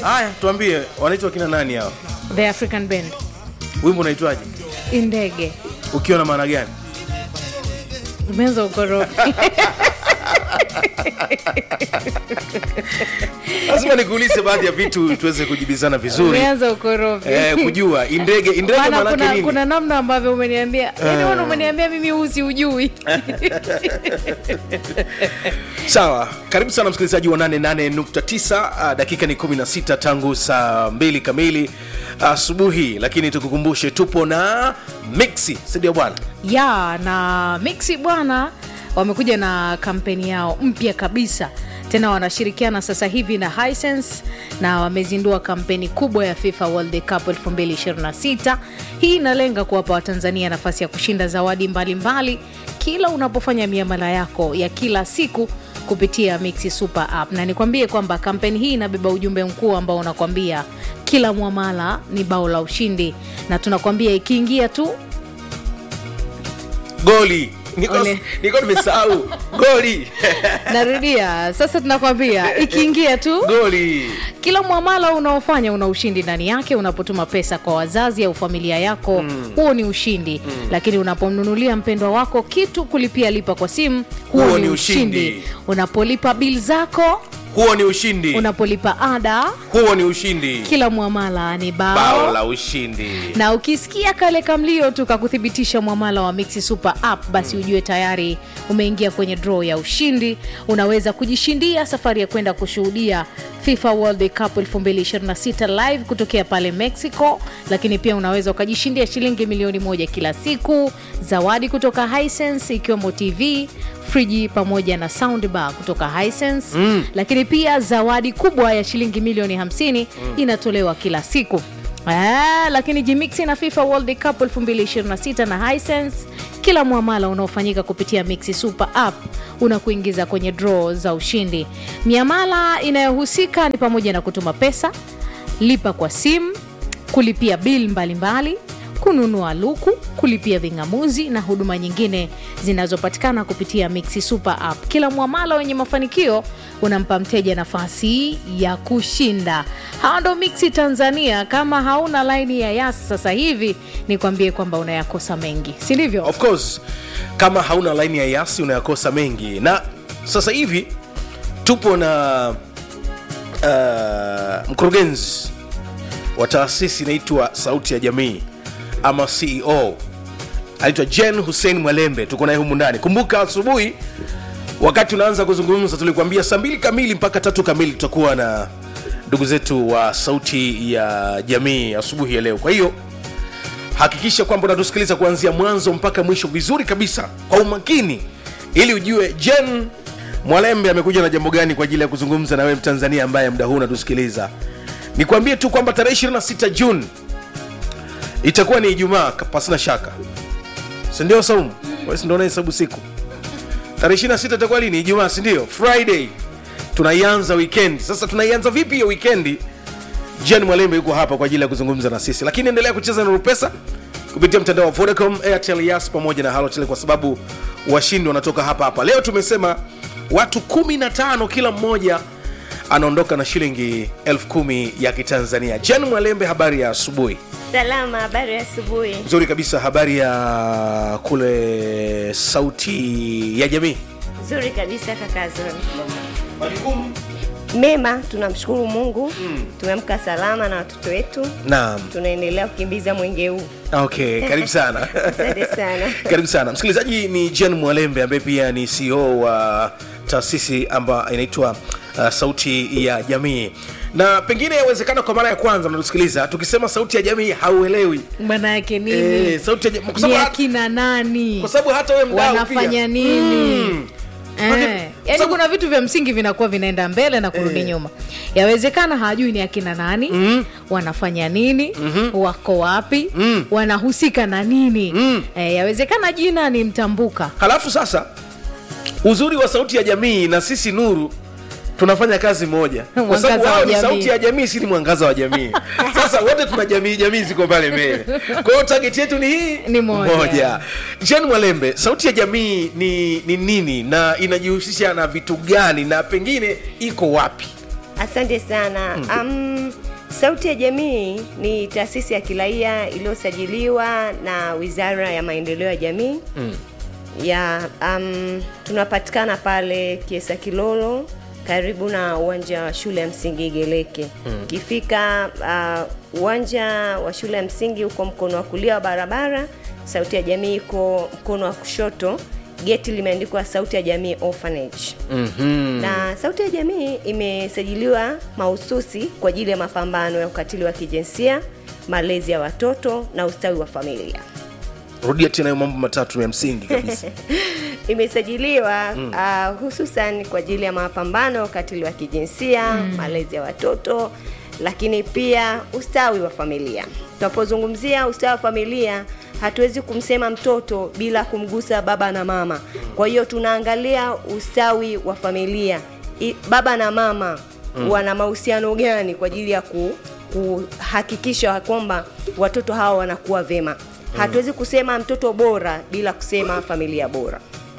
haya tuambie wanaitwa kina nani hao the african band wimbo unaitwaje indege ukiwa na maana gani umeanza ukorofi lazima nikuulize baadhi ya vitu tuweze kujibizana vizuri umeanza ukorofi eh, kujua indege indege Maana maanake kuna, nini kuna namna ambavyo umeniambia yani wana umeniambia mimi usi ujui sawa karibu sana msikilizaji wa 88.9 uh, dakika ni 16 tangu saa 2 kamili asubuhi lakini tukukumbushe tupo na mixi sindio bwana ya na mixi bwana wamekuja na kampeni yao mpya kabisa tena wanashirikiana sasa hivi na Hisense na wamezindua kampeni kubwa ya FIFA World Cup 2026. Hii inalenga kuwapa Watanzania nafasi ya kushinda zawadi mbalimbali mbali, kila unapofanya miamala yako ya kila siku kupitia Mixi Super App, na nikwambie kwamba kampeni hii inabeba ujumbe mkuu ambao unakwambia kila mwamala ni bao la ushindi, na tunakwambia ikiingia tu goli niko Ole. niko nimesahau goli narudia sasa tunakwambia ikiingia tu goli kila mwamala unaofanya una ushindi ndani yake unapotuma pesa kwa wazazi au familia yako huo ni ushindi lakini unapomnunulia mpendwa wako kitu kulipia lipa kwa simu huo, Huo ni ni ushindi, ushindi. unapolipa bil zako huo ni ushindi unapolipa ada huo ni ushindi kila mwamala ni bao, bao la ushindi na ukisikia kale kamlio tu kakuthibitisha mwamala wa Mixi Super App, basi ujue tayari umeingia kwenye draw ya ushindi. Unaweza kujishindia safari ya kwenda kushuhudia FIFA World Cup 2026 live kutokea pale Mexico, lakini pia unaweza ukajishindia shilingi milioni moja kila siku, zawadi kutoka Hisense ikiwemo TV friji pamoja na soundbar kutoka Hisense mm. lakini pia zawadi kubwa ya shilingi milioni 50 mm. inatolewa kila siku Ah, lakini Jimixi na FIFA World Cup 2026 na Hisense, kila mwamala unaofanyika kupitia Mixi Super App unakuingiza kwenye draw za ushindi. Miamala inayohusika ni pamoja na kutuma pesa, lipa kwa simu, kulipia bil mbalimbali kununua luku, kulipia ving'amuzi na huduma nyingine zinazopatikana kupitia Mixi Super App. Kila mwamala wenye mafanikio unampa mteja nafasi ya kushinda. Hawa ndo Mixi Tanzania. Kama hauna laini ya Yas sasa hivi, nikwambie kwamba unayakosa mengi, si ndivyo? of course kama hauna laini ya yasi unayakosa mengi na sasa hivi tupo na uh, mkurugenzi wa taasisi inaitwa sauti ya jamii ama ceo anaitwa jen hussein mwalembe tuko naye humu ndani kumbuka asubuhi wakati unaanza kuzungumza tulikuambia saa mbili kamili mpaka tatu kamili tutakuwa na ndugu zetu wa sauti ya jamii asubuhi ya leo kwa hiyo hakikisha kwamba unatusikiliza kuanzia mwanzo mpaka mwisho vizuri kabisa kwa umakini ili ujue jen mwalembe amekuja na jambo gani kwa ajili ya kuzungumza na wewe mtanzania ambaye muda huu unatusikiliza nikwambie tu kwamba tarehe 26 juni itakuwa ni ijumaa pasina shaka sindio saumu Wewe si ndio unahesabu siku tarehe 26 itakuwa lini ijumaa sindio friday tunaianza weekend sasa tunaianza vipi hiyo wikendi jen mwalembe yuko hapa kwa ajili ya kuzungumza na sisi lakini endelea kucheza na rupesa kupitia mtandao wa vodacom airtel yas pamoja na halotel kwa sababu washindi wanatoka hapa hapa leo tumesema watu 15 kila mmoja anaondoka na shilingi elfu kumi ya kitanzania jen mwalembe habari ya asubuhi Salama, habari ya asubuhi. nzuri kabisa habari ya kule sauti ya jamii Nzuri kabisa kaka Zoni. Mema, tunamshukuru Mungu. Tumeamka salama na watoto wetu. naam Tunaendelea kukimbiza mwenge huu. okay karibu sana Asante sana. karibu sana msikilizaji ni jen mwalembe ambaye pia ni ceo wa taasisi ambayo inaitwa uh, sauti ya jamii na pengine yawezekana kwa mara ya kwanza mnatusikiliza tukisema sauti ya jamii hauelewi Maana yake nini? Eh, sauti ya jamii kwa Ni sababu hata- akina nani? kwa sababu hata wewe mdau wanafanya pia. nini Mm. Eh, Maana- yaani sababu- kuna vitu vya msingi vinakuwa vinaenda mbele na kurudi Eh. nyuma yawezekana hawajui ni akina nani mm. wanafanya nini mm-hmm. wako wapi mm. wanahusika na nini mm. eh, yawezekana jina ni mtambuka halafu sasa uzuri wa sauti ya jamii na sisi nuru tunafanya kazi moja kwa Mwangaza sababu wa wao ni jamii. sauti ya jamii si ni mwangaza wa jamii sasa wote tuna jamii jamii ziko pale mbele kwa hiyo target yetu ni hii Ni moja. jen mwalembe sauti ya jamii ni, ni nini na inajihusisha na vitu gani na pengine iko wapi Asante sana. Um, Sauti ya Jamii ni taasisi ya kiraia iliyosajiliwa na Wizara ya Maendeleo ya Jamii Mm. ya um, tunapatikana pale Kiesa Kilolo karibu na uwanja wa shule ya msingi Igeleke. Ukifika uh, uwanja wa shule ya msingi uko mkono wa kulia wa barabara, Sauti ya Jamii iko mkono wa kushoto, geti limeandikwa Sauti ya Jamii Orphanage Mhm. na Sauti ya Jamii imesajiliwa mahususi kwa ajili ya mapambano ya ukatili wa kijinsia, malezi ya watoto na ustawi wa familia. rudia tena hayo mambo matatu ya msingi kabisa Imesajiliwa uh, hususan kwa ajili ya mapambano ya ukatili wa kijinsia, malezi ya watoto, lakini pia ustawi wa familia. Tunapozungumzia ustawi wa familia, hatuwezi kumsema mtoto bila kumgusa baba na mama. Kwa hiyo tunaangalia ustawi wa familia, I, baba na mama wana mahusiano gani kwa ajili ya ku, kuhakikisha kwamba watoto hawa wanakuwa vema. Hatuwezi kusema mtoto bora bila kusema familia bora.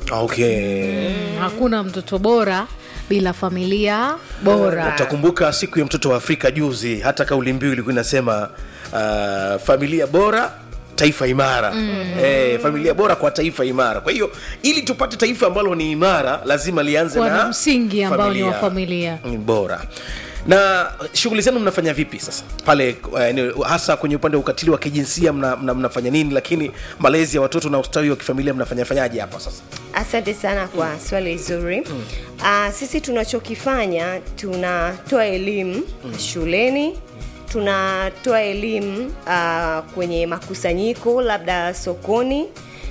okay hakuna mtoto bora bila familia bora utakumbuka siku ya mtoto wa afrika juzi hata kauli mbiu ilikuwa inasema uh, familia bora taifa imara mm. eh, familia bora kwa taifa imara kwa hiyo ili tupate taifa ambalo ni imara lazima lianze Kuwa na na msingi ambao ni wa familia. Mm, bora na shughuli zenu mnafanya vipi sasa pale uh, eneo- hasa kwenye upande wa ukatili wa kijinsia mna, mna, mnafanya nini lakini malezi ya watoto na ustawi wa kifamilia mnafanya fanyaje hapa sasa Asante sana kwa swali zuri. Uh, sisi tunachokifanya tunatoa elimu shuleni, tunatoa elimu uh, kwenye makusanyiko labda sokoni,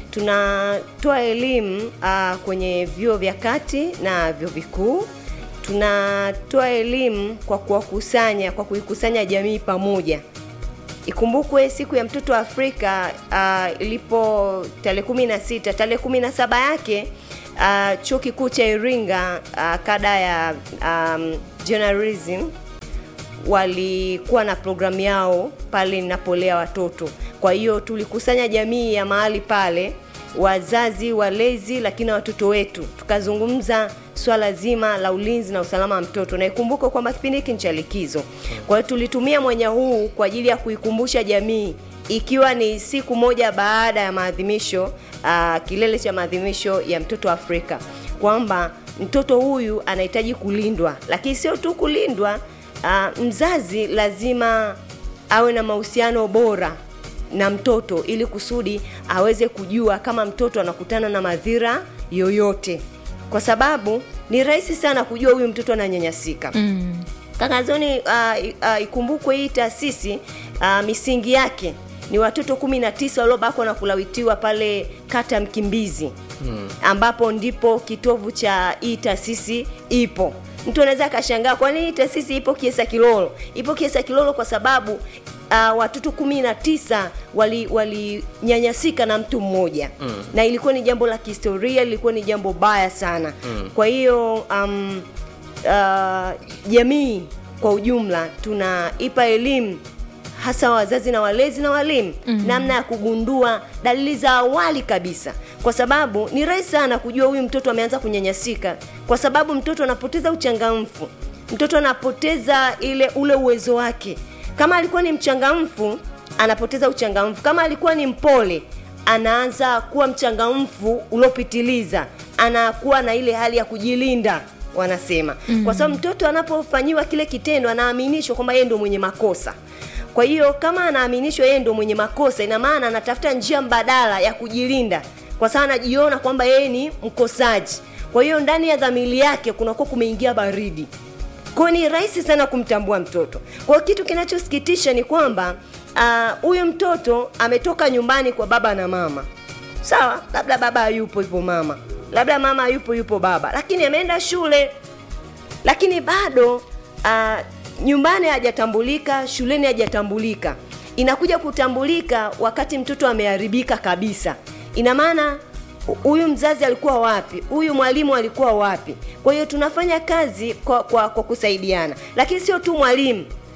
tunatoa elimu uh, kwenye vyuo vya kati na vyuo vikuu tunatoa elimu kwa kuwakusanya kwa kuikusanya jamii pamoja Ikumbukwe siku ya mtoto wa Afrika uh, ilipo tarehe kumi na sita tarehe kumi na saba yake uh, chuo kikuu cha Iringa uh, kada ya um, journalism walikuwa na programu yao pale ninapolea watoto. Kwa hiyo tulikusanya jamii ya mahali pale, wazazi, walezi, lakini na watoto wetu, tukazungumza swala zima la ulinzi na usalama wa mtoto, na ikumbuke kwamba kipindi hiki ni cha likizo. Kwa hiyo tulitumia mwanya huu kwa ajili ya kuikumbusha jamii ikiwa ni siku moja baada ya maadhimisho uh, kilele cha maadhimisho ya mtoto wa Afrika kwamba mtoto huyu anahitaji kulindwa, lakini sio tu kulindwa uh, mzazi lazima awe na mahusiano bora na mtoto ili kusudi aweze kujua kama mtoto anakutana na madhira yoyote, kwa sababu ni rahisi sana kujua huyu mtoto ananyanyasika. mm. Kakazoni uh, uh, ikumbukwe hii taasisi uh, misingi yake ni watoto kumi na tisa waliobakwa na kulawitiwa pale kata Mkimbizi hmm. ambapo ndipo kitovu cha hii taasisi ipo. Mtu anaweza akashangaa kwa nini hii taasisi ipo Kiesa Kilolo. Ipo Kiesa Kilolo kwa sababu uh, watoto kumi na tisa walinyanyasika na mtu mmoja mm. na ilikuwa ni jambo la kihistoria, ilikuwa ni jambo baya sana mm. kwa hiyo um, uh, jamii kwa ujumla tunaipa elimu hasa wazazi na walezi na walimu mm-hmm. namna ya kugundua dalili za awali kabisa, kwa sababu ni rahisi sana kujua huyu mtoto ameanza kunyanyasika, kwa sababu mtoto anapoteza uchangamfu, mtoto anapoteza ile ule uwezo wake. Kama alikuwa ni mchangamfu, anapoteza uchangamfu. Kama alikuwa ni mpole, anaanza kuwa mchangamfu uliopitiliza, anakuwa na ile hali ya kujilinda wanasema mm. kwa sababu mtoto anapofanyiwa kile kitendo anaaminishwa kwamba yeye ndio mwenye makosa kwa hiyo kama anaaminishwa yeye ndio mwenye makosa ina maana anatafuta njia mbadala ya kujilinda kwa sababu anajiona kwamba yeye ni mkosaji kwa hiyo ndani ya dhamiri yake kunakuwa kumeingia baridi kwa hiyo ni rahisi sana kumtambua mtoto kwa hiyo kitu kinachosikitisha ni kwamba huyu uh, mtoto ametoka nyumbani kwa baba na mama sawa labda baba hayupo hivyo mama labda mama hayupo yupo baba lakini ameenda shule lakini bado uh, nyumbani hajatambulika shuleni hajatambulika inakuja kutambulika wakati mtoto ameharibika kabisa ina maana huyu mzazi alikuwa wapi huyu mwalimu alikuwa wapi kwa hiyo tunafanya kazi kwa, kwa, kwa kusaidiana lakini sio tu mwalimu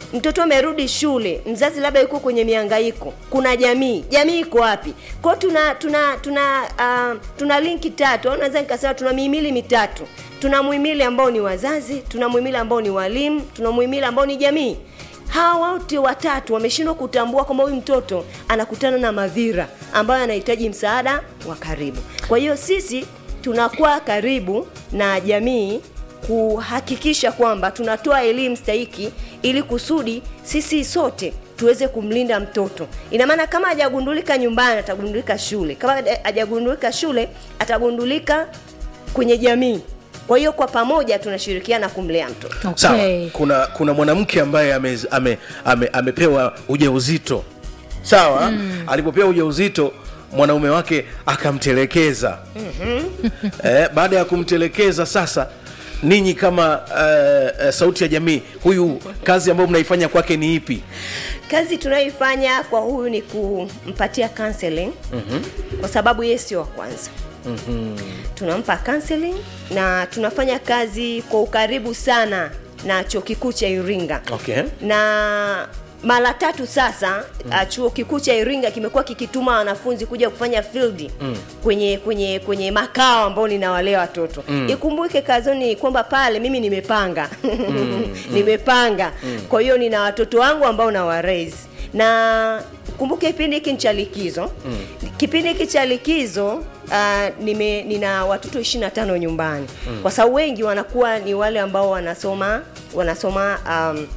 mtoto amerudi shule mzazi labda yuko kwenye miangaiko kuna jamii jamii iko wapi kwao tuna tuna tuna uh, tuna linki tatu au naweza nikasema tuna mihimili mitatu tuna muhimili ambao ni wazazi tuna muhimili ambao ni walimu tuna muhimili ambao ni jamii hawa wote watatu wameshindwa kutambua kwamba huyu mtoto anakutana na madhira ambayo anahitaji msaada wa karibu kwa hiyo sisi tunakuwa karibu na jamii kuhakikisha kwamba tunatoa elimu stahiki ili kusudi sisi sote tuweze kumlinda mtoto ina maana kama hajagundulika nyumbani atagundulika shule kama haja- hajagundulika shule atagundulika kwenye jamii kwa hiyo kwa pamoja tunashirikiana kumlea mtoto sawa Okay. kuna kuna mwanamke ambaye ame, ame, ame, amepewa ujauzito sawa mm. alipopewa ujauzito mwanaume wake akamtelekeza mm-hmm. eh, baada ya kumtelekeza sasa ninyi kama uh, uh, sauti ya jamii huyu kazi ambayo mnaifanya kwake ni ipi kazi tunayoifanya kwa huyu ni kumpatia counseling mm-hmm. kwa sababu yeye sio wa kwanza mm-hmm. tunampa counseling na tunafanya kazi kwa ukaribu sana na chuo kikuu cha iringa okay. na mara tatu sasa mm. uh, chuo kikuu cha iringa kimekuwa kikituma wanafunzi kuja kufanya field mm. kwenye kwenye kwenye makao ambao ninawalea watoto mm. ikumbuke kazoni kwamba pale mimi nimepanga mm. nimepanga mm. kwa hiyo nina watoto wangu ambao na raise na kumbuke kipindi hiki ni cha likizo mm. kipindi hiki cha likizo uh, nime, nina watoto 25 nyumbani mm. kwa sababu wengi wanakuwa ni wale ambao wanasoma wanasoma um,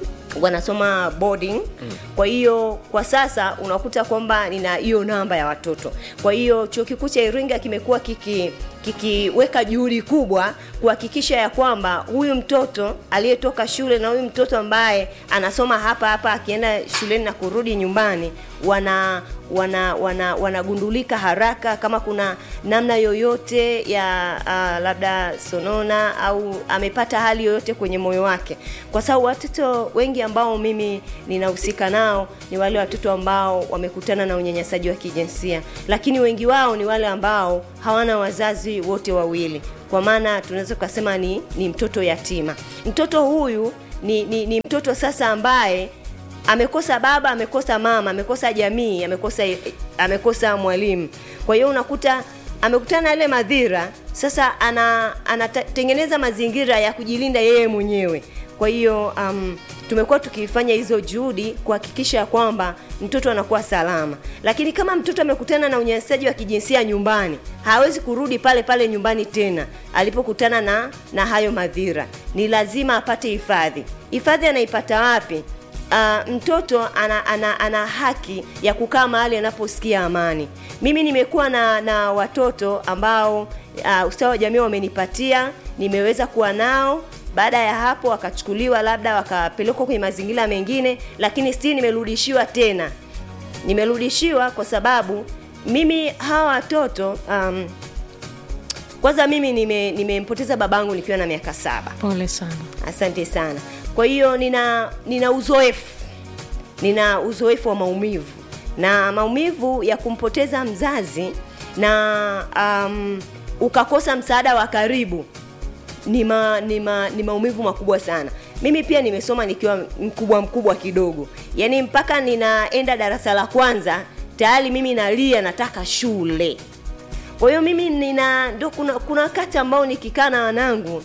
wanasoma boarding mm. kwa hiyo kwa sasa unakuta kwamba nina hiyo namba ya watoto kwa hiyo chuo kikuu cha iringa kimekuwa kiki kikiweka juhudi kubwa kuhakikisha ya kwamba huyu mtoto aliyetoka shule na huyu mtoto ambaye anasoma hapa hapa akienda shuleni na kurudi nyumbani wana wana wana wanagundulika haraka kama kuna namna yoyote ya uh, labda sonona au amepata hali yoyote kwenye moyo wake kwa sababu watoto wengi ambao mimi ninahusika nao ni wale watoto ambao wamekutana na unyanyasaji wa kijinsia lakini wengi wao ni wale ambao hawana wazazi wote wawili kwa maana tunaweza tukasema ni, ni mtoto yatima mtoto huyu ni, ni, ni mtoto sasa ambaye amekosa baba amekosa mama amekosa jamii amekosa amekosa mwalimu kwa hiyo unakuta amekutana na ile madhira sasa ana anatengeneza mazingira ya kujilinda yeye mwenyewe kwa hiyo um, tumekuwa tukifanya hizo juhudi kuhakikisha kwamba mtoto anakuwa salama lakini kama mtoto amekutana na unyanyasaji wa kijinsia nyumbani hawezi kurudi pale pale nyumbani tena alipokutana na na hayo madhira ni lazima apate hifadhi hifadhi anaipata wapi uh, mtoto ana, ana, ana haki ya kukaa mahali anaposikia amani mimi nimekuwa na, na watoto ambao uh, ustawi wa jamii wamenipatia nimeweza kuwa nao baada ya hapo wakachukuliwa labda wakapelekwa kwenye mazingira mengine lakini stii nimerudishiwa tena nimerudishiwa kwa sababu mimi hawa watoto um, kwanza mimi nime- nimempoteza nime babangu nikiwa na miaka saba pole sana asante sana kwa hiyo nina nina uzoefu nina uzoefu wa maumivu na maumivu ya kumpoteza mzazi na um, ukakosa msaada wa karibu ni, ma, ni, ma, ni maumivu makubwa sana mimi pia nimesoma nikiwa mkubwa mkubwa kidogo yaani mpaka ninaenda darasa la kwanza tayari mimi nalia nataka shule kwa hiyo mimi nina ndo kuna kuna wakati ambao nikikaa na wanangu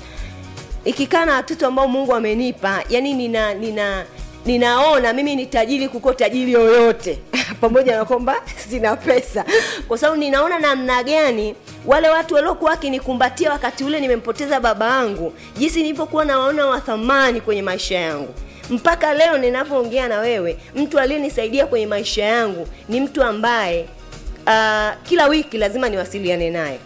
ikikaa na watoto ambao mungu amenipa yani nina nina ninaona mimi ni tajiri kuko tajiri yoyote pamoja na kwamba sina pesa kwa sababu ninaona namna gani wale watu waliokuwa wakinikumbatia wakati ule nimempoteza baba yangu jinsi nilivyokuwa nawaona wa thamani kwenye maisha yangu mpaka leo ninavyoongea na wewe mtu aliyenisaidia kwenye maisha yangu ni mtu ambaye uh, kila wiki lazima niwasiliane naye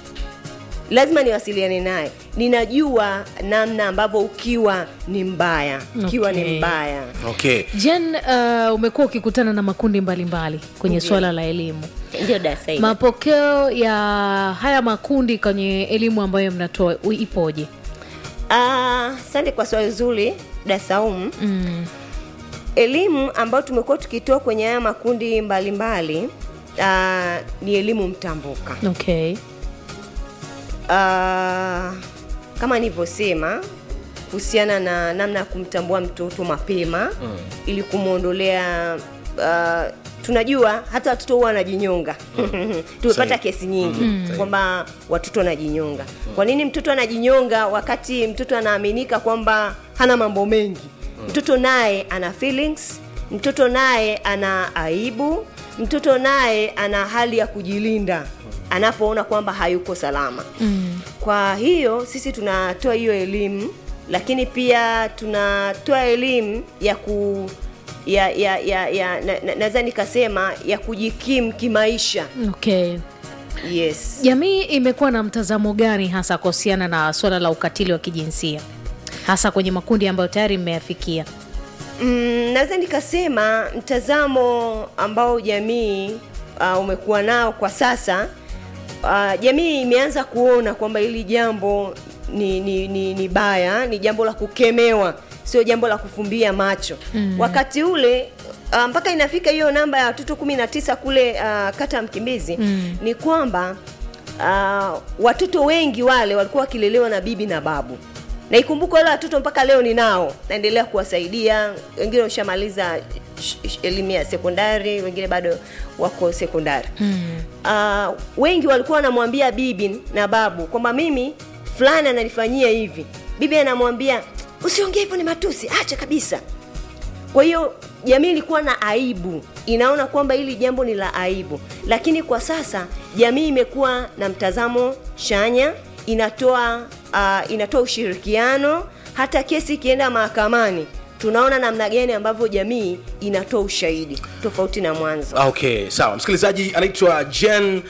lazima niwasiliane naye ninajua namna ambavyo ukiwa ni mbaya ukiwa Okay. ni mbaya okay jen uh, umekuwa ukikutana na makundi mbalimbali mbali kwenye Ndiyo. swala la elimu ndio dasa hili. mapokeo ya haya makundi kwenye elimu ambayo mnatoa u- ipoje Ah, asante kwa swali zuri dasaum mm. elimu ambayo tumekuwa tukitoa kwenye haya makundi mbalimbali mbali, ni elimu mtambuka okay Ah, kama nilivyosema kuhusiana na namna ya kumtambua mtoto mapema mm. ili kumwondolea uh, tunajua hata watoto huwa wanajinyonga tumepata Sahihi. kesi nyingi mm. kwamba watoto wanajinyonga kwa nini mtoto anajinyonga wakati mtoto anaaminika kwamba hana mambo mengi mtoto naye ana feelings mtoto naye ana aibu mtoto naye ana hali ya kujilinda anapoona kwamba hayuko salama mm. kwa hiyo sisi tunatoa hiyo elimu lakini pia tunatoa elimu ya ku ya ya ya, ya na- na- naweza nikasema ya kujikimu kimaisha okay yes jamii imekuwa na mtazamo gani hasa kuhusiana na swala la ukatili wa kijinsia hasa kwenye makundi ambayo tayari mmeyafikia mm, naweza nikasema mtazamo ambao jamii uh, umekuwa nao kwa sasa uh, jamii imeanza kuona kwamba hili jambo ni, ni, ni, ni baya ni jambo la kukemewa sio jambo la kufumbia macho mm. wakati ule uh, mpaka inafika hiyo namba ya watoto kumi na tisa kule uh, kata ya mkimbizi mm. ni kwamba uh, watoto wengi wale walikuwa wakilelewa na bibi na babu na ikumbuke wale watoto mpaka leo ninao naendelea kuwasaidia wengine washamaliza sh- sh- elimu ya sekondari wengine bado wako sekondari mm. uh, wengi walikuwa wanamwambia bibi na babu kwamba mimi fulani ananifanyia hivi bibi anamwambia usiongee hivyo ni matusi acha kabisa kwa hiyo jamii ilikuwa na aibu inaona kwamba hili jambo ni la aibu lakini kwa sasa jamii imekuwa na mtazamo chanya inatoa uh, inatoa ushirikiano hata kesi ikienda mahakamani tunaona namna gani ambavyo jamii inatoa ushahidi tofauti na mwanzo Ah, okay sawa msikilizaji anaitwa jen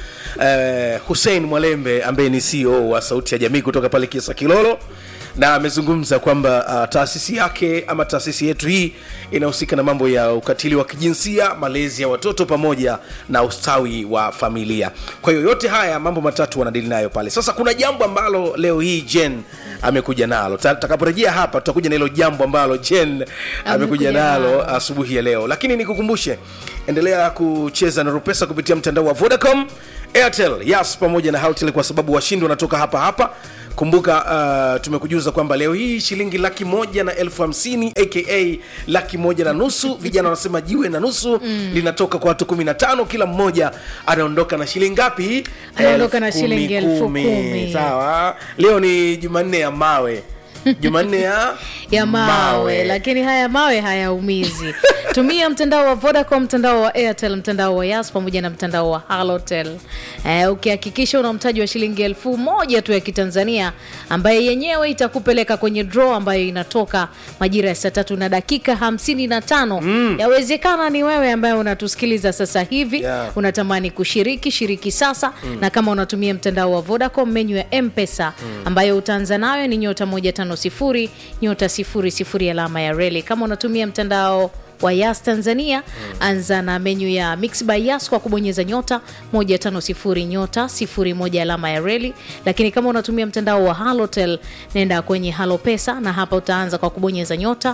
eh, hussein mwalembe ambaye ni ceo wa sauti ya jamii kutoka pale kiesa kilolo na amezungumza kwamba uh, taasisi yake ama taasisi yetu hii inahusika na mambo ya ukatili wa kijinsia malezi ya watoto pamoja na ustawi wa familia kwa hiyo yote haya mambo matatu wanadili nayo pale sasa kuna jambo ambalo leo hii jen amekuja nalo Ta- takaporejea hapa tutakuja na hilo jambo ambalo jen amekuja nalo asubuhi ya leo lakini nikukumbushe endelea kucheza na rupesa kupitia mtandao wa vodacom airtel yas pamoja na houtel kwa sababu washindi wanatoka hapa hapa kumbuka uh, tumekujuza kwamba leo hii shilingi laki moja na elfu hamsini aka laki moja na nusu vijana wanasema jiwe na nusu mm. linatoka kwa watu kumi na tano kila mmoja anaondoka na shilingi ngapi Anaondoka na Elfu shilingi elfu kumi. kumi. sawa leo ni jumanne ya mawe jumanne ya ya mawe, lakini haya mawe hayaumizi tumia mtandao wa vodacom mtandao wa airtel mtandao wa yas pamoja na mtandao wa halotel eh, ukihakikisha una mtaji wa shilingi elfu moja tu ya kitanzania ambaye yenyewe itakupeleka kwenye draw ambayo inatoka majira ya saa tatu na dakika hamsini na tano mm. yawezekana ni wewe ambaye unatusikiliza sasa hivi Yeah. unatamani kushiriki shiriki sasa mm. na kama unatumia mtandao wa vodacom menyu ya mpesa mm. ambayo utaanza nayo ni nyota 150 nyota 00 alama ya reli kama unatumia mtandao wa yas tanzania mm. anza na menyu ya mix by yas kwa kubonyeza nyota 150 nyota 01 alama ya reli lakini kama unatumia mtandao wa halotel nenda kwenye halo pesa na hapa utaanza kwa kubonyeza nyota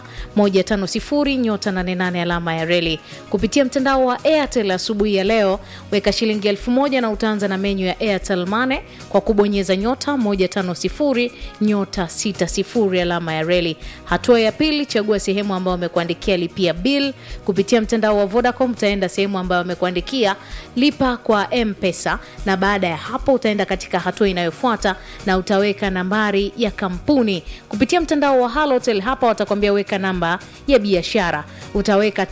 150 nyota 88 alama ya reli kupitia mtandao wa airtel asubuhi ya leo weka shilingi elfu moja na utaanza na menyu ya airtel mane kwa kubonyeza nyota 150 nyota 60 alama ya reli hatua ya pili chagua sehemu ambayo wamekuandikia lipia bill kupitia mtandao wa vodacom utaenda sehemu ambayo wamekuandikia lipa kwa mpesa na baada ya hapo utaenda katika hatua inayofuata na utaweka nambari ya kampuni kupitia mtandao wa halotel hapa watakwambia weka namba ya biashara utaweka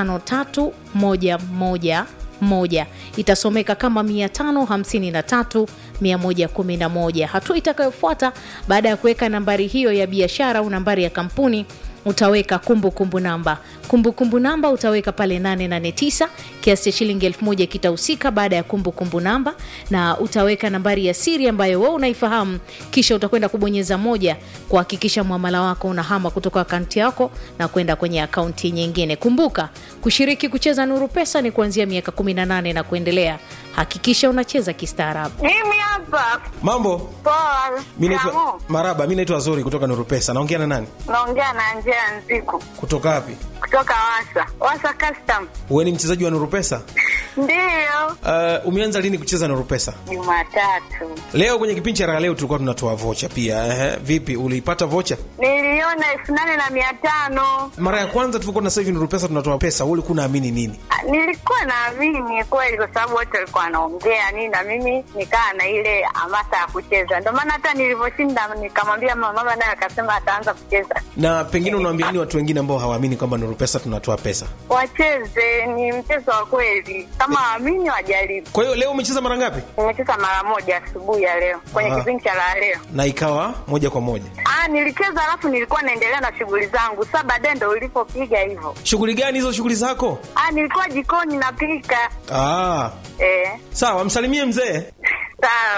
553111 moja itasomeka kama 553 111 hatua itakayofuata baada ya kuweka nambari hiyo ya biashara au nambari ya kampuni utaweka kumbukumbu kumbu namba kumbukumbu kumbu namba utaweka pale 889 kiasi cha shilingi 1000 kitahusika baada ya kumbukumbu kumbu namba na utaweka nambari ya siri ambayo wewe unaifahamu kisha utakwenda kubonyeza moja kuhakikisha mwamala wako unahama kutoka akaunti yako na kwenda kwenye akaunti nyingine kumbuka kushiriki kucheza nuru pesa ni kuanzia miaka 18 na kuendelea hakikisha unacheza kistaarabu Mimi hapa mambo poa. mi naitwa Kamu, maraba mi naitwa zuri kutoka nuru pesa naongea na nani naongea na Angela Nziku kutoka wapi kutoka Wasa Wasa Custom. wewe ni mchezaji wa nurupesa Ndiyo, uh, umeanza lini kucheza nurupesa Jumatatu leo kwenye kipindi cha raha leo tulikuwa tunatoa vocha pia ehe. vipi uliipata vocha niliona elfu nane na mia tano. mara ya kwanza tulikuwa na sasa hivi nurupesa tunatoa pesa wewe ulikuwa unaamini nini Ah, Nilikuwa naamini kweli, kwa sababu wote walikuwa wanaongea nini, na mimi nikaa na ile hamasa ya kucheza. Ndio maana hata nilivyoshinda nikamwambia mama, mama naye akasema ataanza kucheza. na pengine unaambia nini watu wengine ambao hawaamini kwamba nurupesa tunatoa pesa Wacheze, ni mchezo wa kweli, kama waamini wajaribu. kwa hiyo leo umecheza mara ngapi Nimecheza mara moja asubuhi ya leo kwenye Ah. kipindi cha la leo. na ikawa moja kwa moja Ah, nilicheza alafu nilikuwa naendelea na shughuli zangu. Sasa baadaye ndo ulipopiga hivyo. shughuli gani hizo shughuli zako Ah, nilikuwa jikoni napika. ah, Eh, sawa msalimie mzee sawa.